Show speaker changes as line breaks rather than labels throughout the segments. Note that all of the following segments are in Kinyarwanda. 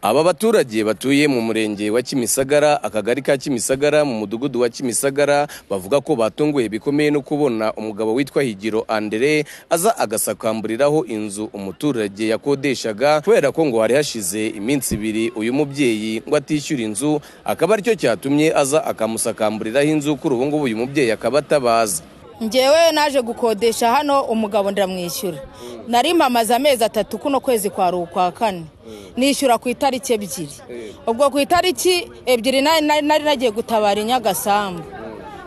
Aba baturage batuye mu murenge wa Kimisagara, akagari ka Kimisagara, mu mudugudu wa Kimisagara, bavuga ko batunguwe bikomeye no kubona umugabo witwa Higiro Andre aza agasakamburiraho inzu umuturage yakodeshaga kubera ko ngo hari hashize iminsi ibiri uyu mubyeyi ngo atishyura inzu, akaba aricyo cyatumye aza akamusakamburiraho inzu kuri ubu ngubu uyu mubyeyi akaba atabaza.
ngewe naje gukodesha hano umugabo ndamwishyura nari mpamaze amezi atatu kuno kwezi kwa kwa kane nishyura ku itariki ebyiri ubwo ku itariki ebyiri nari nagiye gutabara i nyagasambu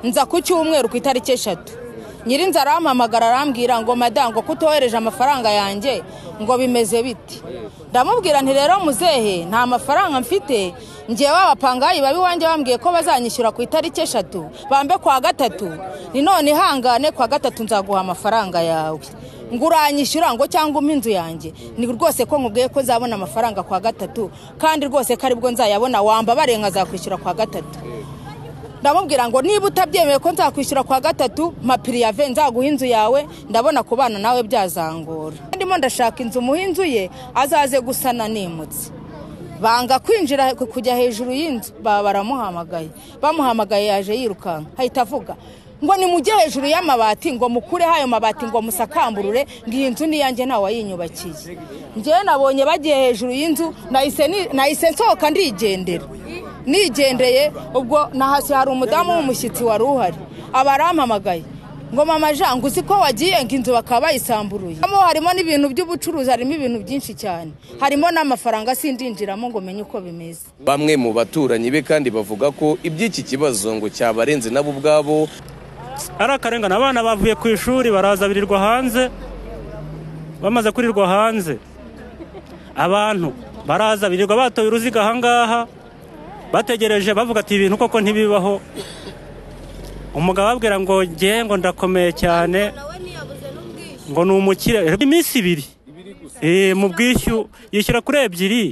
nza ku cyumweru ku itariki eshatu nyirinzu arampamagara arambwira ngo madamu ngo kutohereje amafaranga yanjye ngo bimeze biti ndamubwira nti rero muzehe nta mafaranga mfite ngewe abapangayi babi wanjye bambwiye ko bazanyishyura ku itariki eshatu bambe kwa gatatu ni none ihangane kwa gatatu nzaguha amafaranga yawe ngo uranyishyura ngo cyangwa umpe inzu yanjye ni rwose ko nkubwiye ko nzabona amafaranga kwa gatatu kandi rwose ko aribwo nzayabona wamba barenga azakwishyura kwa gatatu ndamubwira ngo niba utabyemeye ko nzakwishyura kwa gatatu mapiriyave nzaguha inzu yawe ndabona kubana nawe byazangora ndimo ndashaka inzu umuha inzu ye azaze gusana nimutse banga kwinjira kujya hejuru y'inzu baba baramuhamagaye bamuhamagaye yaje yirukanka ahita avuga ngo nimujye hejuru y'amabati ngo mukureho ayo mabati ngo musakamburure ngo iyi nzu niyanjye ntawe wayinyubakiye ngewe nabonye bagiye hejuru y'inzu nahise nsohoka ndigendera nigendeye ubwo nahasi hari umudamu w'umushyitsi wari uhari aba arampamagaye ngo mama jean uzi ko wagiye ngo inzu bakaba bayisamburuye harimo n'ibintu by'ubucuruzi harimo ibintu byinshi cyane harimo n'amafaranga sindinjiramo ngo menye uko bimeze
Bamwe mu baturanyi be kandi bavuga ko iby'iki kibazo ngo cyabarenze nabo ubwabo
ari akarengane abana bavuye ku ishuri baraza birirwa hanze bamaze kurirwa hanze abantu baraza birirwa batoye uruziga ahangaha bategereje bavuga ati ibintu koko ntibibaho umugabo ababwira ngo ngewe ngo ndakomeye cyane ngo ni umukire iminsi ibiri mu bwishyu yishyura kuri ebyiri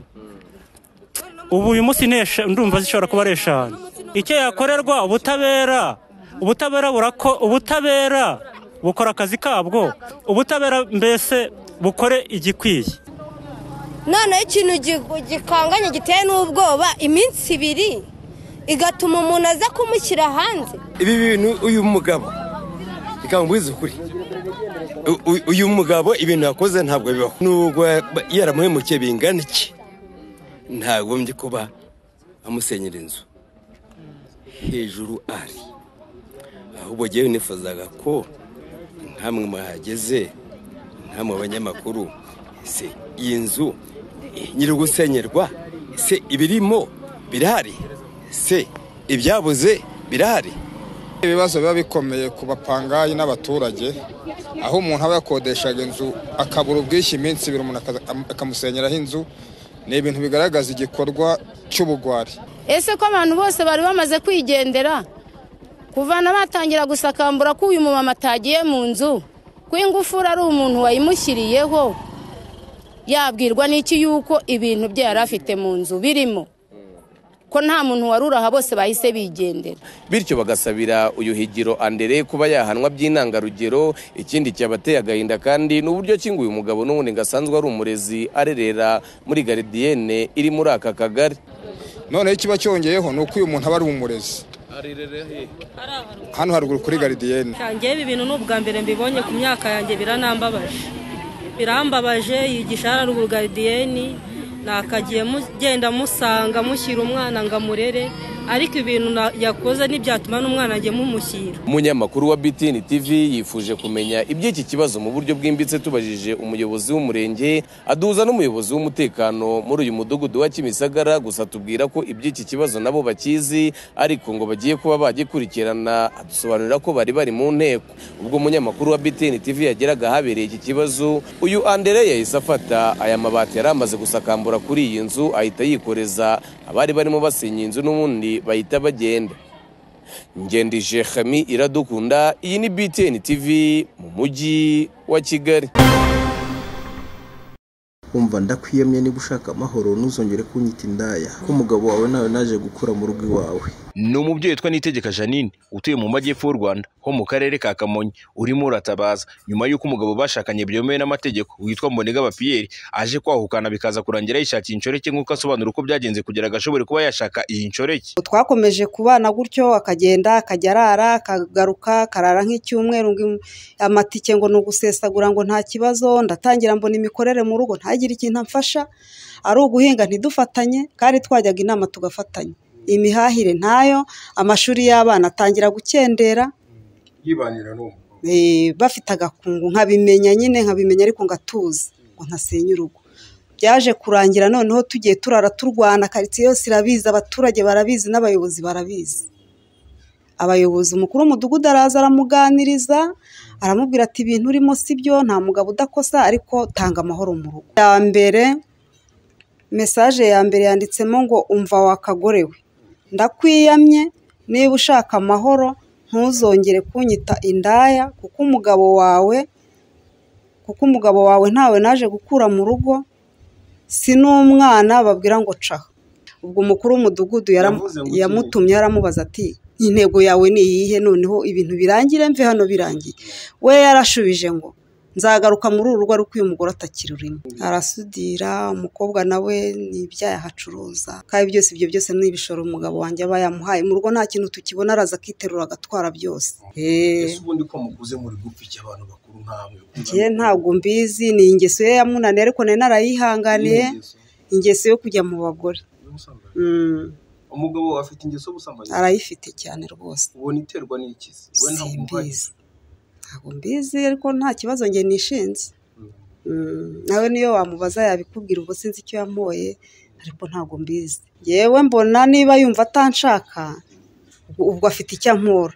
ubu uyu munsi ndumva zishobora kuba ari eshanu icyo yakorerwa ubutabera ubutabera burako ubutabera bukora akazi kabwo ubutabera mbese bukore igikwiye
noneho ikintu gikanganye giteye n'ubwoba iminsi ibiri igatuma umuntu aza kumushyira hanze
ibi bintu uyu mugabo reka mbuze ukuri uyu mugabo ibintu yakoze ntabwo bibaho nubwo yaramuhemukiye bingana iki ntagombye kuba amusenyera inzu hejuru ari ahubwo ngewe nifuzaga ko ntamwe muhageze nta mu banyamakuru se iyi nzu nyiri gusenyerwa se ibirimo birahari se ibyabuze birahari
ibibazo biba bikomeye ku bapangayi n'abaturage aho umuntu aba yakodeshaga inzu akabura ubwishyu iminsi ibiri umuntu akamusenyeraho inzu ni ibintu bigaragaza igikorwa cy'ubugwari
ese ko abantu bose bari bamaze kwigendera kuvana batangira gusakambura ko uyu mumama atagiye mu nzu ko ingufuri ari umuntu wayimushyiriyeho yabwirwa n'iki yuko ibintu bye yari afite mu nzu birimo ko nta muntu wari uraha bose bahise bigendera
bityo bagasabira uyu higiro andere kuba yahanwa by'intangarugero ikindi cyabateye agahinda kandi ni uburyo ki ngo uyu mugabo n'ubundi ngo asanzwe ari umurezi arerera muri garidiyene iri muri aka kagari
noneho ikiba cyongeyeho ni uko uyu muntu aba ari umurezi hano haruguru kuri garidiyene
ngewe ibi bintu ni ubwa mbere mbibonye ku myaka yanjye biranambabaje birambabaje yigisha hano haruguru garidiyene nakagiye mugenda musanga mushyira umwana ngo amurere ariko ibintu yakoze ntibyatuma n'umwana ajya mumushyira
umunyamakuru wa BTN TV yifuje kumenya iby'iki kibazo mu buryo bwimbitse tubajije umuyobozi w'umurenge aduhuza n'umuyobozi w'umutekano muri uyu mudugudu wa Kimisagara gusa tubwira ko iby'iki kibazo nabo bakizi ariko ngo bagiye kuba bagikurikirana adusobanurira ko bari bari mu nteko ubwo umunyamakuru wa BTN TV yageraga ahabereye iki kibazo uyu Andere yahise afata aya mabati yari amaze gusakambura kuri iyi nzu ahita yikoreza abari barimo basenya inzu n'ubundi bahita bagenda ngendije hami iradukunda iyi ni btn tv mu mujyi wa kigali
umva ndakwiyamye niba ushaka amahoro ntuzongere kunyita indaya ko umugabo wawe nawe naje gukura mu rugo iwawe
ni umubyeyi witwa nitegeka janine utuye mu majyepfo y'u rwanda ho mu karere ka kamonyi urimo uratabaza nyuma y'uko umugabo bashakanye byemewe n'amategeko witwa mbonegaba piyeri aje kwahukana bikaza kurangira yishakira inshoreke nk'uko asobanura uko byagenze kugira ngo ashobore kuba yashaka iyi nshoreke
twakomeje kubana gutyo akagenda akajya arara akagaruka akarara nk'icyumweru ngo- amatike ngo ni ugusesagura ngo nta kibazo ndatangira mbona imikorere mu rugo ntagire ikintu amfasha ari uguhinga ntidufatanye kandi twajyaga inama tugafatanya imihahire ntayo amashuri y'abana atangira gukendera
yibanira n'uwo
eh, bafite agakungu nkabimenya nyine nkabimenya ariko ngatuza ngo ntasenya urugo byaje kurangira noneho tugiye turara turwana karitsiye yose irabizi abaturage barabizi n'abayobozi barabizi abayobozi umukuru w'umudugudu araza aramuganiriza aramubwira ati ibintu urimo si byo nta mugabo udakosa ariko tanga amahoro mu rugo ya mbere mesaje ya mbere yanditsemo ngo umva wakagorewe ndakwiyamye niba ushaka amahoro ntuzongere kunyita indaya kuko umugabo wawe kuko umugabo wawe ntawe naje gukura mu rugo si n'umwana babwira ngo caho ubwo umukuru w'umudugudu yaram- yamutumye aramubaza ati intego yawe ni iyihe noneho ibintu birangire mve hano birangiye we yarashubije ngo nzagaruka muri uru rugo ariko uyu mugore atakiri urimo arasudira umukobwa nawe ni ibyaha ahacuruza kandi byose ibyo byose ni ibishoro umugabo wanjye aba yamuhaye mu rugo nta kintu tukibona araza akiterura agatwara byose Eh.
ubundi ko mukuze muri gupfiki abantu bakuru nk'amwe
njye ntabwo mbizi ni ingeso ye yamunaniye ariko nari narayihanganiye ingeso yo kujya mu bagore Mm,
umugabo afite ingeso y'ubusambanyi
arayifite cyane rwose
ubona iterwa n'ikizi
simbizi ntabwo mbizi ariko nta kibazo njye nishinze Mm, nawe niyo wamubaza yabikubwira ubwo sinzi icyo yamuhoye ariko ntabwo mbizi yewe mbona niba yumva atanshaka ubwo- ubwo afite icyo ankura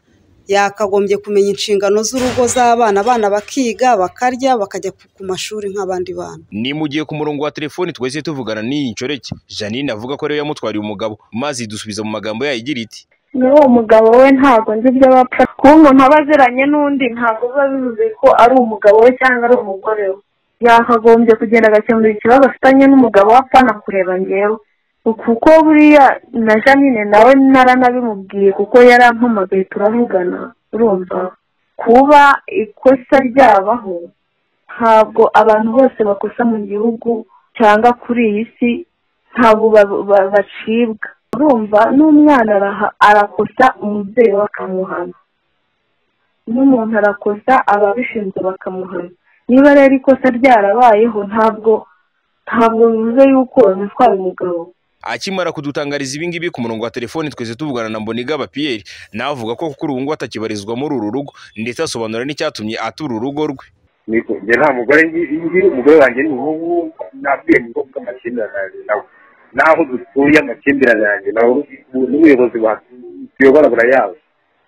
yakagombye kumenya inshingano z'urugo z'abana abana bakiga bakarya bakajya ku- ku mashuri nk'abandi bana
ni mu gihe ku murongo wa telefoni twese tuvugana n'iyi nshoreke janine avuga ko ariwe yamutwariye umugabo maze idusubiza mu magambo yayo igira iti
n'uwo mugabo we ntabwo nzi ibyo bapfa kuba umuntu aba aziranye n'undi ntabwo biba bivuze ko ari umugabo we cyangwa ari umugore we yakagombye kugenda agakemura ikibazo afitanye n'umugabo we apfana kureba ngewe kuko buriya na janine nawe naranabimubwiye kuko yarampamagaye turavugana urumva kuba ikosa ryabaho ntabwo abantu bose bakosa mu gihugu cyangwa kuri iyi si ntabwo ba- ba- bacibwa urumva n'umwana araha- arakosa umubyeyi we akamuhana n'umuntu arakosa ababishinzwe bakamuhana niba rero ikosa ryarabayeho ntabwo ntabwo bivuze yuko bitwara umugabo
akimara kudutangariza ibi ngibi ku murongo wa telefoni twese tuvugana na mbonigaba piyeri nawe avuga ko kuri ubu ngubu atakibarizwa muri uru rugo ndetse asobanura n'icyatumye atura urugo rwe
niko njye nta mugore ngi- ngira umugore wanjye ni umuhungu nabwiye ni ngombwa amakimbirane yanjye nawe n'aho dutuye amakimbirane yanjye nawe n'ubuyobozi buyobora burayazi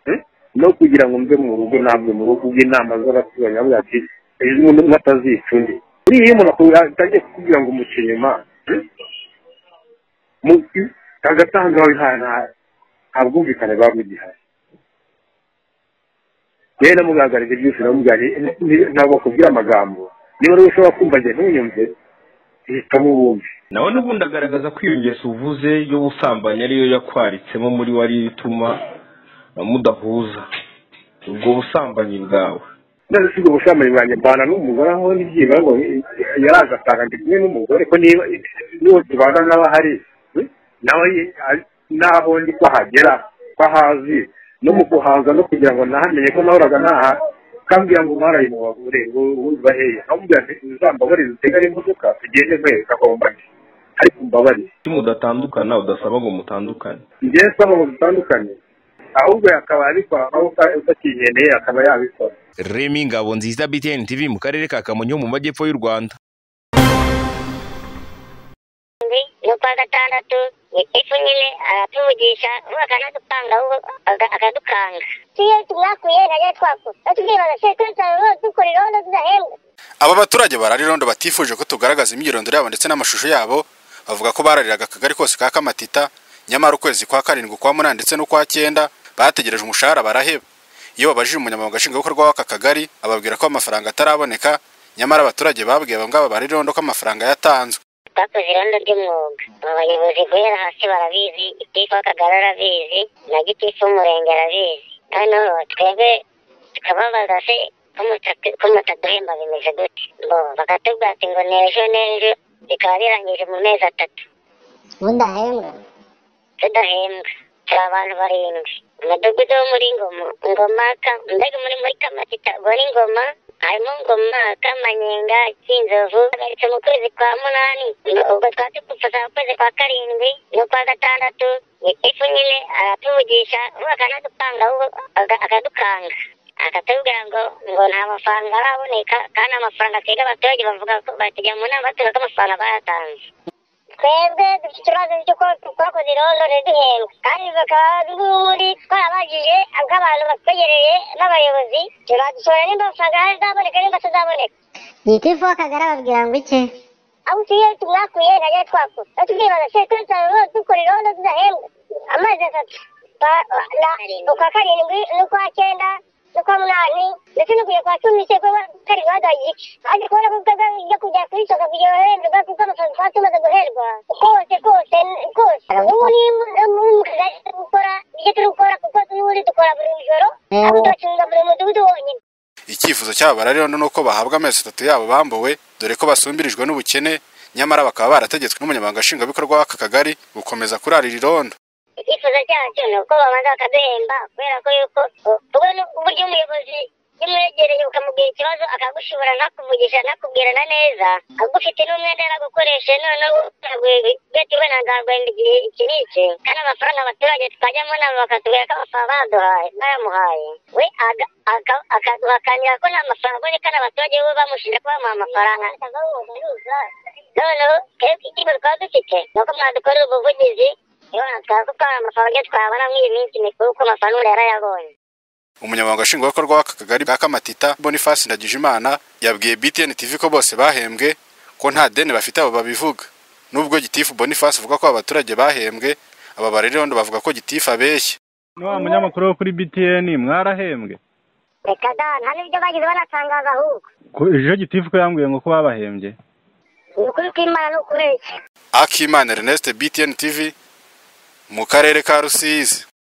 Hmm? no kugira ngo mve mu rugo ntabwo mu rugo ubw'inama z'abaturanyi avuga ati ejo umuntu umwe atazica undi buriya iyo umuntu akubwira- atangiye kukubwira ngo umuca inyuma hmm? mu- hagati aho ngaho nta- nta- nta bwumvikane buba bugihari rero namugangariza byose namugangariye ntabwo akubwira amagambo niba rero ushobora kumva njye ntunyumve hitamo uwumve
nawe n'ubundi agaragaza ko iyo ngeso uvuze y'ubusambanyi ariyo yakwaritsemo muri we ariyo ituma mudahuza ubwo busambanyi bwawe
none si ubwo busambanyi bwanjye mbana n'umugore aho n'ibyibura ngo yaraje asanga ndi kumwe n'umugore ko niba n'uwo tubana n'abahari nawe ye- ari- n'aho ndi ko hagera ko ahazi no mu kuhaza no kugira ngo nahamenye ko nahoraga ntaha kambwira ngo mwaraye mu bagore ngo ubaheye namubwira ati uzambabarire utegare imodoka tugende mwese akombaye ariko umbabarire
iyo mudatandukana udasaba ngo mutandukane
njyewe si aho dutandukanye ahubwo akaba ariko aho utakigendeye akaba yabikora
remi ngabo nziza btn tv mu karere ka kamonyi ho mu majyepfo y'u rwanda
n'ukwa gatandatu ifu nyine aratuvugisha ubu akanadupanga ubu akadukanga iyo tumwakuye najya twakuye batubwibaza se turi dukora irondo tudahembwa
aba baturage bararirondo batifuje ko tugaragaza imyirondoro yabo ndetse n'amashusho yabo bavuga ko barariraga akagari kose ka kamatita nyamara ukwezi kwa karindwi kwa munani ndetse n'ukwa cyenda bategereje umushahara baraheba iyo babajije umunyamabanga nshingwabikorwa w'aka kagari ababwira ko amafaranga ataraboneka
nyamara abaturage babwiye abo ngabo bari irondo ko amafaranga yatanzwe
twakoze irondo ry'umwuga aba bayobozi guhera hasi barabizi itifu w'akagari arabizi na gitifu w'umurenge arabizi hano twebwe tukababaza se ko muta- ko mutaduhemba bimeze gute bo bakatubwira ati ngo ni ejo n'ejo bikaba birangije mu mezi atatu mudahembwa tudahembwa turi abantu barindwi umudugudu wo muri ngoma ngomaka mbega muri muri kamatita ubwo ni ngoma harimo ngoma kamanyenga cy'inzovu bagarutse mu kwezi kwa munani ubwo twari tugufasha mu kwezi kwa karindwi n'ukwa gatandatu ifu nyine aratuvugisha ubu akanadupanga ahubwo aga- akadukanga akatubwira ngo ngo nta mafaranga araboneka kandi amafaranga asiga abaturage bavuga ko batujya mu nama batuga ko amafaranga bayatanze twebwe dufite ikibazo cy'uko twakoze irondo ntiduhembwe kandi bakaba n'ubundi twarabajije nk'abantu batwegereye n'abayobozi turadusora nimba amafaranga ahari azaboneka nimba atazaboneka
Nitifu w'akagari ababwira ngo iki
aho utuye tumwakuye ntajya twakura iyo tubyibaza se turi tuba dukora irondo tudahembwa amezi atatu Ba- na- ukwa karindwi n'ukwa cyenda n'ukwa munani ndetse no kujya kwa cumi se kuba karindwi baduhaye igice haje kubona ko ubwo bijya kujya ku isoko kugira ngo bahembwe kuko amafaranga twaba tumaze guherwa kose kose kose ubu ni mu- mu kagari turi gukora ibyo turi gukora kuko n'ubundi dukora buri joro ahubwo turakinga buri mudugudu wonyine
icyifuzo cy'abo bararirondo ni uko bahabwa amezi atatu yabo bambuwe dore ko basumbirijwe n'ubukene nyamara bakaba barategetswe n'umunyamabanga nshingwabikorwa w'aka kagari gukomeza kurarira irondo
icyifuzo cyacu ni uko babanza bakaduhemba kubera ko yuko ubwo ni uburyo umuyobozi yamwegereye ukamubwira ikibazo akagushobora ntakuvugisha ntakubwirana neza agufite n'umwenda yaragukoreshe noneho ugatiwe na nzarwenda igihe iki n'iki kandi amafaranga abaturage tukajya mu nama bakatubwira ko amafaranga baduhaye bayamuhaye we aga- aka- akaduhakanira ko nta mafaranga aboneka n'abaturage bo bamushinja ko bamuha amafaranga noneho twebwe ikigo twaba dufite ni uko mwadukorera ubuvugizi Yona twavuga ko amafaranga twabona muri iyi minsi mikuru kuko amafaranga yarayabonye
umunyamabanga nshingwabikorwa w'aka kagari ka kamatita boniface ndagijimana yabwiye btn tv ko bose bahembwe ko nta deni bafite abo babivuga nubwo gitifu boniface avuga ko abaturage bahembwe aba bararirondo bavuga ko gitifu abeshya
wa munyamakuru wo kuri btn mwarahembwe
reka dana hari ibyo bagize banatangaza ahubwo
Ko- ejo gitifu ko yambwiye ngo ko babahembye
ni ukuri kw'imana ni ukubeshya
akimana ernest btn tv mu karere ka rusizi